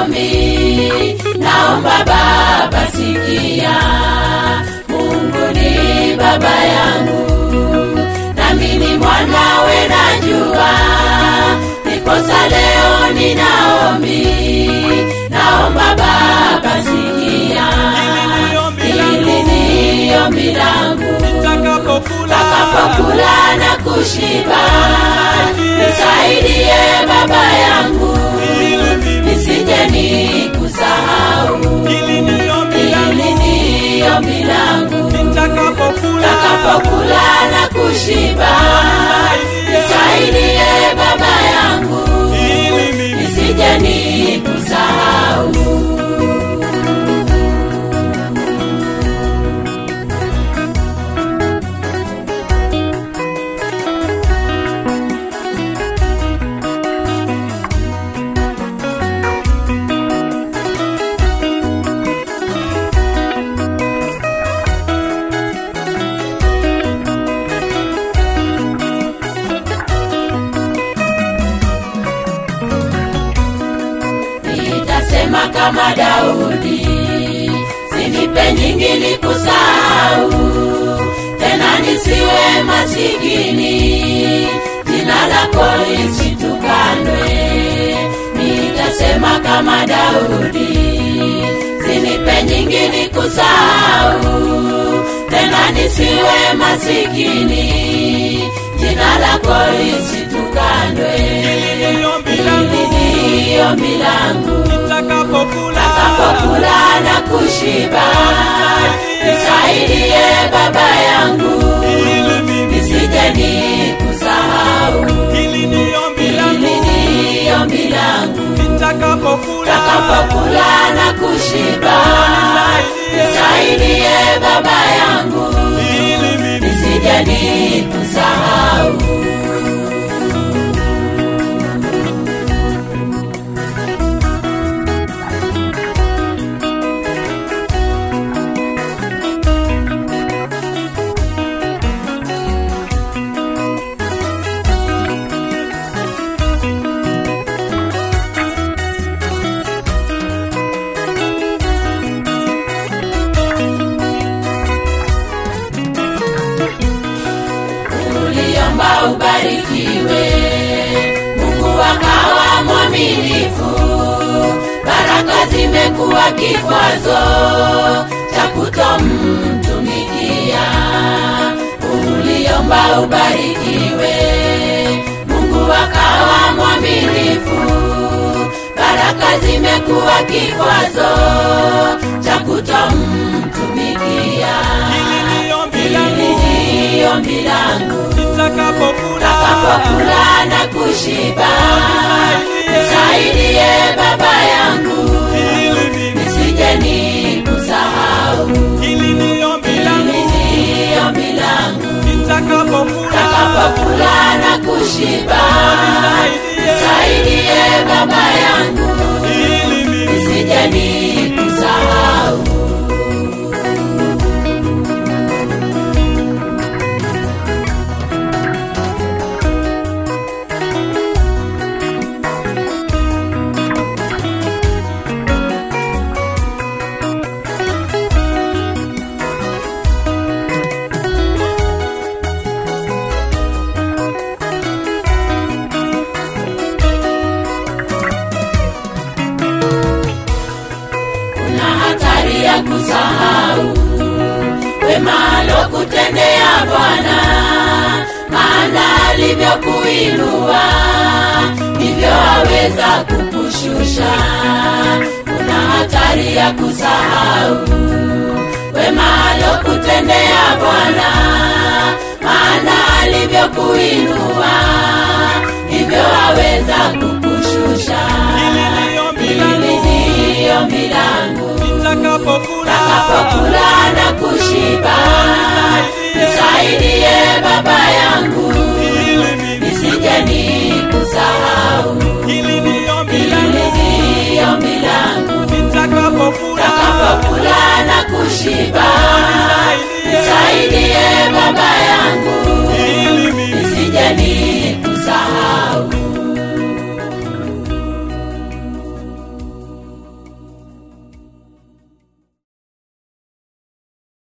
ombi naomba baba sikia mungu ni baba yangu nami ni mwanawe najua niposa leo ninaombi naomba baba sikia hili ni ombi langu takapokula na kushiba nisaidie baba yangu nisije nikusahau hili ni ombi langu takapokula na kushiba nisaidie baba yangu nisije nikusahau nitasema kama Daudi, sinipe nyingi ni kusahau tena, nisiwe masikini, jina lako lisitukanwe. Nitasema kama Daudi, sinipe nyingi ni kusahau tena, nisiwe masikini, jina lako lisitukanwe. Hili ni ombi langu takapokula na kushiba, nisaidie baba yangu, nisije nikusahau. Hili ni ombi langu takapokula na kushiba, nisaidie baba yangu, nisije nikusahau. uliomba ubarikiwe, Mungu akawa mwaminifu, baraka zimekuwa kikwazo cha kutomtumikia. Uliomba ubarikiwe, Mungu akawa mwaminifu, baraka zimekuwa kikwazo cha kutomtumikia. Hili ni ombi langu takapokula na kushiba, nisaidie baba yangu, nisije nikusahau. Hili ni ombi langu takapokula na kushiba, nisaidie baba yangu, nisije nikusahau. kuna hatari ya kusahau wema alokutendea Bwana, maana alivyokuinua ndivyo aweza kukushusha. Kuna hatari ya kusahau wema alokutendea Bwana, maana alivyokuinua ndivyo aweza kukushusha. Hili ni ombi langu takapokula na kushiba,